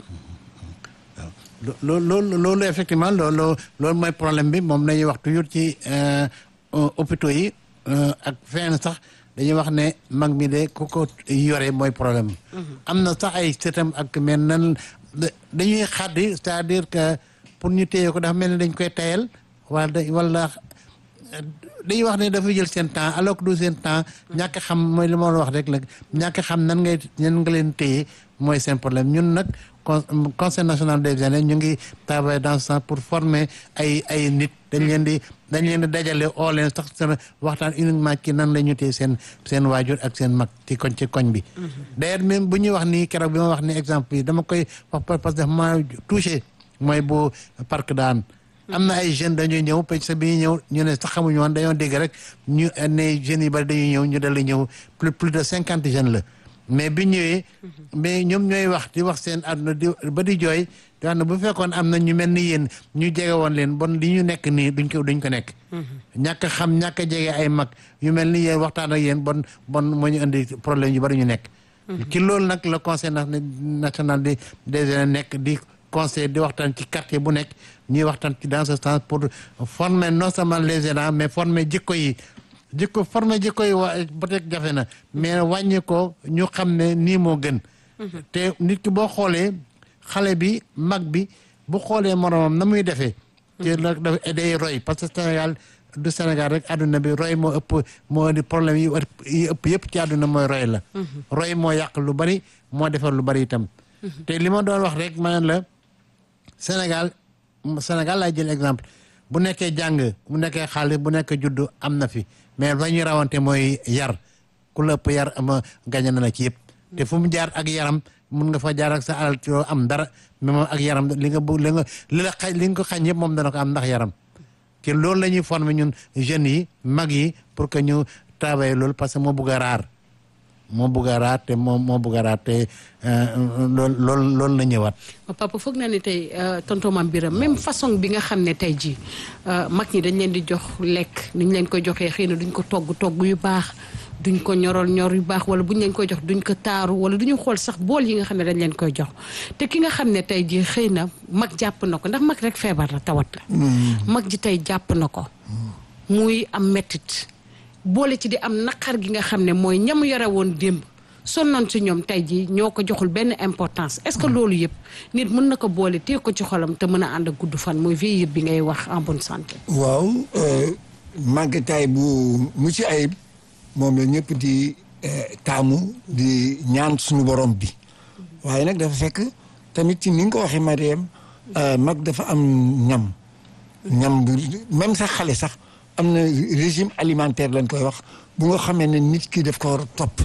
loolu loolu loolu effectivement loolu loolu mooy problème bi moom lañuy wax toujours ci hôpitaux yi ak fenn sax dañuy wax ne mag mi de ku ko yore mooy problème am na sax ay sëtam ak mais nan dañuy xaddi c'est-à-dire que pour ñu téye ko dafa mel ni dañ koy tayal wala da wala dañuy wax ne dafa jël seen temps alors que du seen temps ñàkk xam mooy li ma wax rek la ñàkk xam nan ngay nan nga leen téye mooy seen problème ñun nag conseil national des aînés ñu ngi travailler dans ce sens pour former ay ay nit dañ leen di dañ leen di dajale oo leen sax seen waxtaan uniquement ci nan la ñu téye seen seen waajur ak seen mag ci koñ ci koñ bi d'ailleurs même bu ñuy wax nii keroog bi ma wax ni exemple yi dama koy wax parce que ma touché mooy bu parc daan am na ay jeunes dañuy ñëw parce que bi ñuy ñëw ñu ne sax xamuñu woon dañoo dégg rek ñu ne jeunes yi bari dañuy ñëw ñu dal di ñëw plus plus de cinquante jeunes la mais bi ñëwee mais ñoom ñooy wax di wax seen àdduna di ba di jooy di wax ne bu fekkoon am na ñu mel ni yéen ñu jege woon leen bon li ñu nekk nii duñ ko duñ ko nekk ñàkk xam ñàkk jege ay mag yu mel ni yéen waxtaan ak yéen bon bon moo ñu indi problème yu bari ñu nekk ci loolu nag le conseil national des des aînés nekk di conseil di waxtaan ci quartier bu nekk ñuy waxtaan ci dans ce sens pour former non seulement les aidants mais former jikko yi jikko former jikko yi waa peut-être jafe na mais wàññi ko ñu xam ne nii moo gën te nit ki boo xoolee xale bi mag bi bu xoolee moromam na muy defee te nag dafa day roy parce que Sénégal du Sénégal rek àdduna bi roy moo ëpp moo di problème yi yi ëpp yëpp ci àdduna mooy roy la roy moo yàq lu bari moo defar lu bari itam te li ma doon wax rek ma la Sénégal Sénégal laay jël exemple bu nekkee jàng bu nekkee xaalis bu nekkee juddu am na fi mais fa ñuy rawante mooy yar ku la ëpp yar ama gañe na la ci yëpp te fu mu jaar ak yaram mun nga fa jaar ak sa alal ci am dara mais moom ak yaram li nga bëgg li nga li la xañ li nga ko xañ yëpp moom dana ko am ndax yaram te loolu la ñuy former ñun jeunes yi mag yi pour que ñu travailler loolu parce que moo bëgg a raar moo bëgg a raar te moo moo bëgg a raar te loolu loolu loolu la ñëwaat. papa foog naa ne tey tonton Mame Birame même façon bi nga xam ne tey jii mag ñi dañ leen di jox lekk ni ñu leen ko joxee xëy na duñ ko togg togg yu baax duñ ko ñorol ñor yu baax wala buñ leen koy jox duñ ko taaru wala duñu xool sax bool yi nga xam ne dañ leen koy jox te ki nga xam ne tey jii xëy na mag jàpp na ko ndax mag rek feebar la tawat la. mag ji tey jàpp na ko. muy am mettit boole ci di am naqar gi nga xam ne mooy ñam yore woon démb sonnoon ci ñoom tey jii ñoo ko joxul benn importance est-ce que loolu yëpp nit mën na ko boole téye ko ci xolam te mën a ànd ak gudd fan mooy vie yëpp bi ngay wax en bonne santé. waaw màggataay bu mu ci ayib moom la ñëpp di taamu di ñaan suñu borom bi waaye nag dafa fekk tamit ci ni nga ko waxee Mariam mag dafa am ñam ñam bu même sax xale sax. am na régime alimentaire lañ koy wax bu nga xamee ne nit ki daf ko war a topp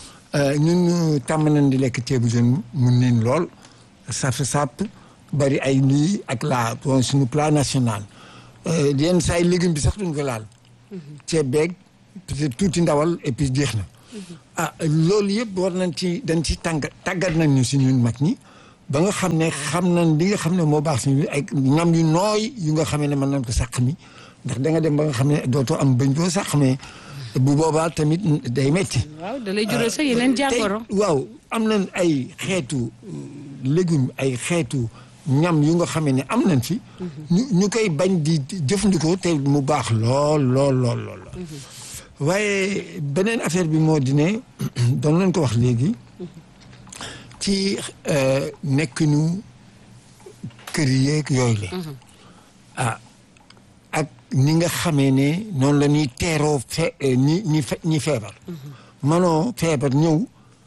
ñun tàmm nañ di lekk ceebu jën mun nañ lool saf sàpp bari ay lii ak la bon suñu plat national yenn saa yi légume bi sax duñ ko laal ceeb beeg peut-être tuuti ndawal et puis jeex na ah loolu yëpp war nañ ci dañ ci tàngat tàggat nañ ñu si ñun mag ñi ba nga xam ne xam nañ li nga xam ne moo baax si ay ñam yu nooy yu nga xamee ne mën nañ ko sàq mi ndax da nga dem ba nga xam ne dootoo am bañ boo sàq mais bu boobaa tamit day metti waaw da lay jural sax yeneen jàngoro. tey waaw am nañ ay xeetu légume ay xeetu ñam yu nga xamee ne am nañ fi. ñu ñu koy bañ di jëfandikoo te mu baax lool lool lool lool. waaye beneen affaire bi moo di ne doon nañ ko wax léegi ci nekkinu kër yeeg yooyu la. ah ak ni nga xamee ne noonu la ñuy teeroo fe ñi ñi fe ñi feebar. manoo feebar ñëw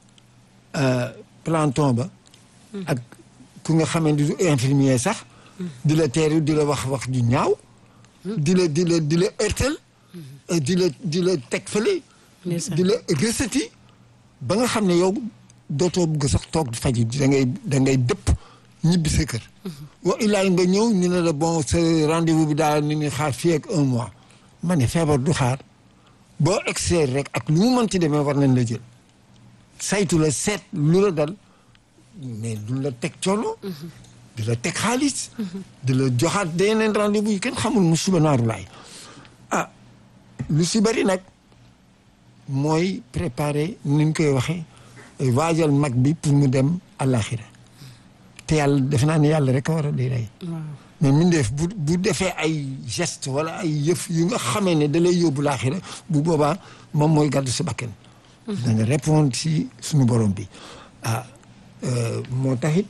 planton ba. ak ku nga xamee ne du infirmier sax. di la teeru di la wax wax ju ñaaw. di la di la di la ërtal. di la di la teg fële. di la rësati ba nga xam ne yow dootoo bëgg sax toog di faju da ngay da ngay dëpp ñibbi sa kër. wa illaa nga ñëw ñu ne la bon sa rendez-vous bi daal ni ni xaar fii ak un mois. ma ne feebar du xaar boo exercer rek ak lu mu mën ci demee war nañ la jël saytu la seet lu la dal mais du la teg coono. di la teg xaalis. di la joxaat yeneen rendez-vous yi kenn xamul mu suba naaru laay ah lu si bari nag mooy préparer ni ñu koy waxee waajal mag bi pour mu dem àllaaxira te yàlla defe naa ne yàlla rek a war a di rey. mais mindeef bu bu defee ay geste wala ay yëf yu nga xamee ne da lay yóbbu laaxira bu boobaa moom mooy gàddu sa bakken da nga répondre si suñu borom bi ah moo taxit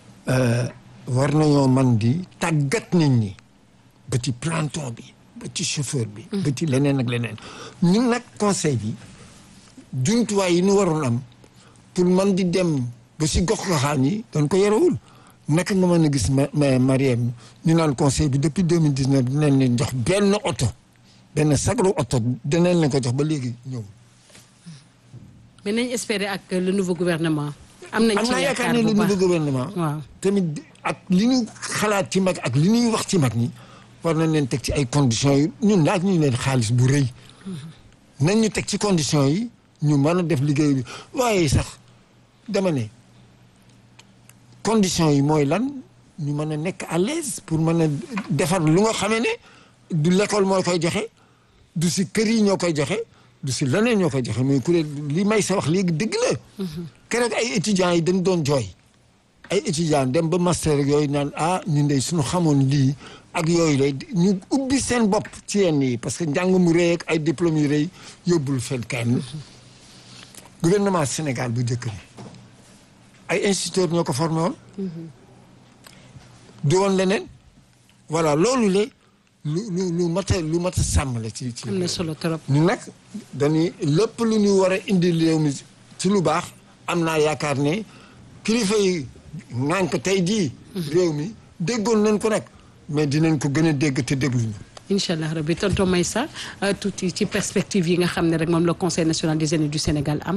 war nañoo man di tàggat nit ñi ba ci planton bi ba ci chauffeur bi ba ci leneen ak leneen ñun nag conseil bi jumtuwaay yi ñu waroon am pour man di dem ba si gox goxaan yi dañ ko yorewul naka nga mën a gis ma Mariam ñu naan conseil bi depuis deux mille dix neuf dinañ leen jox benn oto benn sagru oto dinañ leen ko jox ba léegi ñëw. mais nañ espérer ak le nouveau gouvernement. am nañ am ci naa yaakaar yaakaar ne le bu baax nouveau gouvernement. waaw tamit ak li ñu xalaat ci mag ak li ñuy wax ci mag ñi war nañ leen teg ci ay conditions yi ñun laaj ñu leen xaalis bu rëy. nañ ñu teg ci conditions yi ñu mën a def liggéey bi waaye sax dama ne. conditions yi mooy lan ñu mën a nekk à l'aise pour mën a defar lu nga xamee ne du l'école moo koy joxe du si kër yi ñoo koy joxe du si leneen ñoo koy joxe mais kuréel li may sa wax léegi dëgg la. keroog ay étudiants yi dañ doon jooy. ay étudiants dem ba master ak yooyu naan ah ñun de suñu xamoon lii ak yooyu lay ñu ubbi seen bopp ci yenn yi parce que njàng mu rëy ak ay diplômes yu rëy yóbbul fenn kenn. gouvernement Sénégal bu njëkk bi ay instituteurs ñoo ko formé woon. du woon leneen. voilà loolu le lu lu lu mat a lu mat a sàmm la ci ci. am na solo trop. ñu nag dañuy lépp lu ñu war a indi réew mi ci lu baax am naa yaakaar ne kilifa yi ŋànk tey jii. réew mi déggoon nañ ko nag mais dinañ ko gën a dégg te dégluñu. incha allah rabbi tonton Maysa tuuti ci perspective yi nga xam ne rek moom le conseil national des aînés du Sénégal am.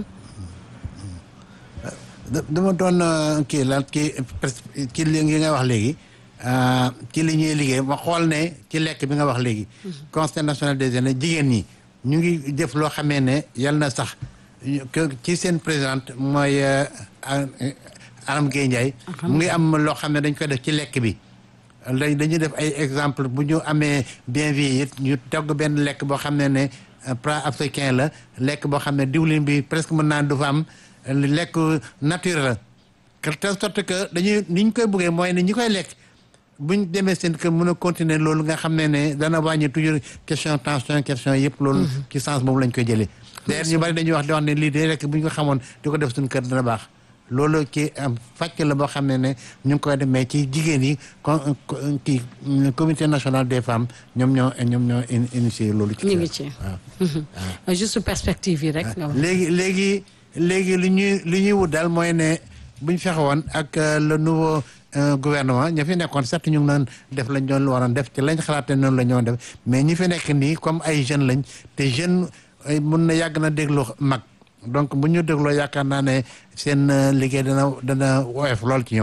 da- dama doon kii lan kii ci li nga wax léegi ci li ñuy liggéey ma xool ne ci lekk bi nga wax léegi. conseil national des aînés jigéen ñi ñu ngi def loo xamee ne yal na sax que ci seen présidente mooy Aram Gueye Ndiaye. mu ngi am loo xam ne dañ koy def ci lekk bi. léegi dañuy def ay exemple bu ñu amee bien vie it ñu togg benn lekk boo xam ne ne plat africain la lekk boo xam ne diwlin bi presque mën naa du fa am lekk nature la de telle sorte que dañuy ni ñu koy buggee mooy ne ñi koy lekk buñ demee seen kër mën a continuer loolu nga xam ne ne dana wàññi toujours question tension question yëpp loolu ci sens boobu lañ koy jëlee d'ailleurs ñu bari dañuy wax di wax ne lii de rek bu ñu ko xamoon di ko def suñu kër dana baax loolu ci am fàcc la boo xam ne ne ñu ngi koy def mais ci jigéen yi con kii comité national des femmes ñoom ñoo ñoom ñoo initié loolu. ci ñu ngi ci waaw. juste perspective yi rek. nga wax. léegi léegi léegi li ñuy li ñuy wut daal mooy ne bu ñu fexe woon ak le nouveau gouvernement ña fi nekkoon certes ñu ngi doon def lañ doon waroon def ci lañ xalaatee noonu la ñu def mais ñi fi nekk nii comme ay jeunes lañ te jeune mun na yàgg na déglu mag. donc bu ñu dégloo yaakaar naa ne seen liggéey dana dana woyof lool ci ñoom.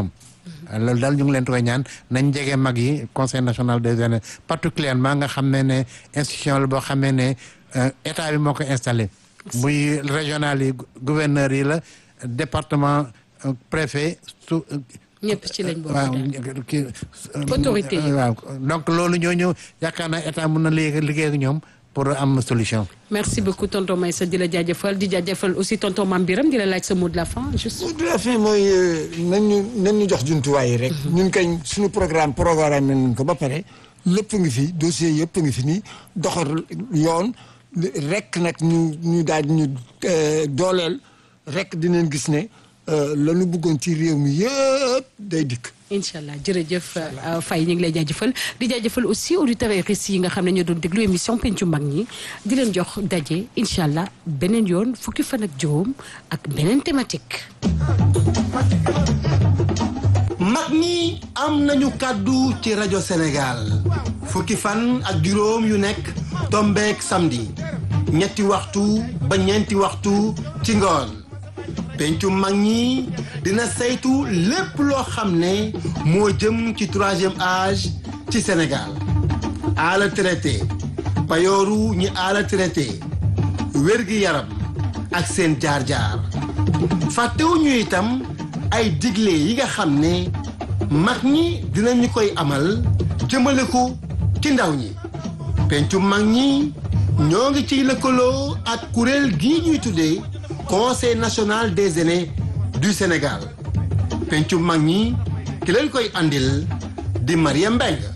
loolu daal ñu ngi leen koy ñaan nañ jege mag yi conseil national des aînés particulièrement nga xam ne ne institution la boo xamee ne état bi moo ko installé muy régional yi gouverneur yi la département préfet su ñëpp ci lañ bokk waaw kii autorité yi waaw donc loolu ñooñu yaakaar naa état mun na liggéey liggéey ak ñoom pour am solution merci beaucoup tonton Maïssa di la jaajëfal di jaajëfal aussi tonton Mame Biram di la laaj sa mot de la fin juste mot de la fin mooy nañ ñu nañ ñu jox jumtuwaay yi rek ñun kañ suñu programme programme nañ ko ba pare lépp ngi fi dossier yëpp ngi fi nii doxal yoon rek nag ñu ñu daal di ñu dooleel rek dinañ gis ne la ñu bëggoon ci réew mi yëpp day dikk incha allah jërëjëf Faye ñu ngi lay jaajëfal di jaajëfal aussi auditeurs et récits yi nga xam ne ñoo doon déglu émission pencu mag ñi di leen jox daje incha allah beneen yoon fukki fan ak juróom ak beneen thématique. mag ñi am nañu kàddu ci rajo Sénégal fukki fan ak juróom yu nekk tombeek samedi ñetti waxtu ba ñeenti waxtu ci ngoon pencu mag ñi dina saytu lépp loo xam ne moo jëm ci troisième âge ci Sénégal ala traité payooru ñi ala traité wérgi yaram ak seen jaar-jaar fàttewuñu itam ay digle yi nga xam ne mag ñi dinañu koy amal jëmale ko ci ndaw ñi pencu mag ñi ñoo ngi ciy lëkkaloo ak kuréel gii ñuy tuddee conseil national des aînés du Sénégal pencu mag ñi ki leen koy andil di Maria Mbengue